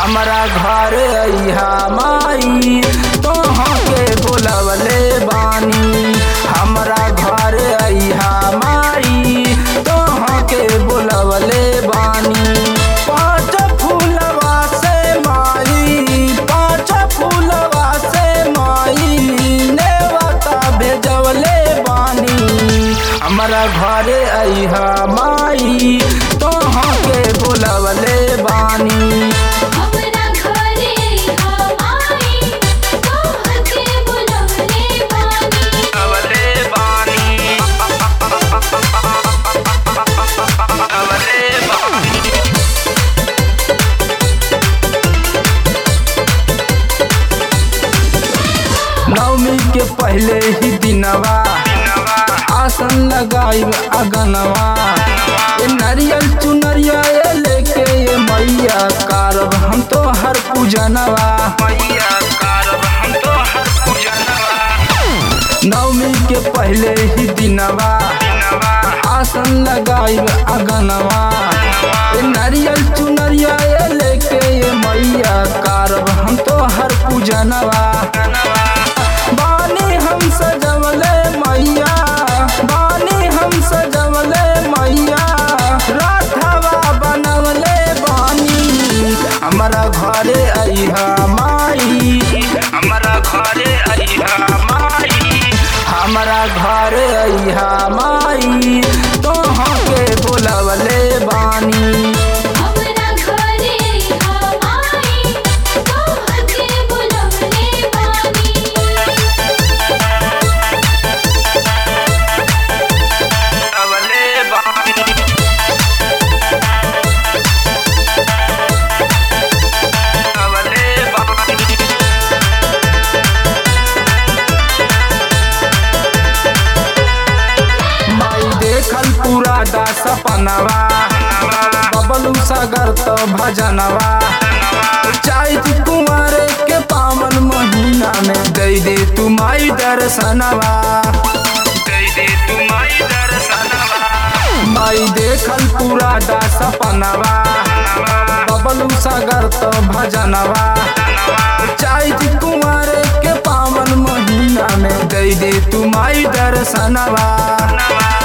हमरा घर अइहा माई तोहाँ के बोलवले बानी हमरा घर अइहा माई तोहाँ के बोलवले बानी पाँच फूलवा से माई पाँच फूलवा से माई नेवता भेजवले बानी हमरा घर अइहा माई तोहाँ के बोलवले बानी हमरा घरे हमाई तोहर के बुलवले बानी अवले बानी अवले बानी नवमी के पहले ही दिनवा आसन लगाई अगनवा ये नारियल चुनरिया ये लेके ये मैया कारब हम तो हर पूजनवा मैया कारब हम तो हर पूजनवा नवमी के पहले ही दिनवा आसन लगाई अगनवा ये नारियल चुनरिया ये लेके ये मैया कारब हम तो हर पूजनवा बानी हम सजवले मैया बानी हम सजवले मैया राधवा बनवले बानी हमरा घरे अइहा माई हमरा घरे अइहा माई हमरा घरे अइहा माई तोहाँ के बोलवले बानी हमरा घरे हमाई तोहर के बुलवले बानी अवले बानी अवले बानी माई देखल पूरा दा सपनवा बबलू सागर तो भजनवा चाहत कुंवर के पावन महीना में दे दे तू माई दर्शनवा दे दे तू माई दर्शनवा माई देखल पूरा दा सपनवा बबलू सागर तो भजनवा चाहत कुंवर के पावन महीना में दे दे तू माई दर्शनवा